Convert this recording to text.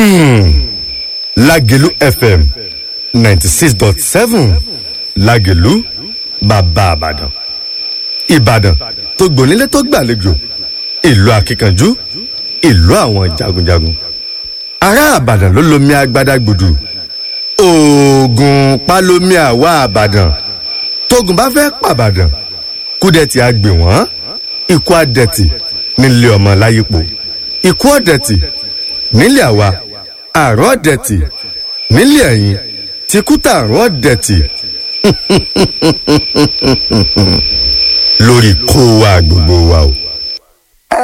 lágẹ̀lú fm ninety six dot seven lágẹ̀lú bàbá àbàdàn ìbàdàn tó gbònílé tó gbàlejò ìlú akíkanjú ìlú àwọn jagunjagun ará àbàdàn ló lomi agbada gbùdù oògùn pálómi àwa àbàdàn tógun bá fẹ́ pàbàdàn kúdẹ̀tì àgbè wọ́n ikú àdẹ̀tì nílé ọmọ láyípo ikú ọ̀dẹ̀tì nílé àwa àrùn ọ̀dẹ̀tì nílé ẹ̀yìn tìkútà àrùn ọ̀dẹ̀tì lórí kó wa gbogbo wa o.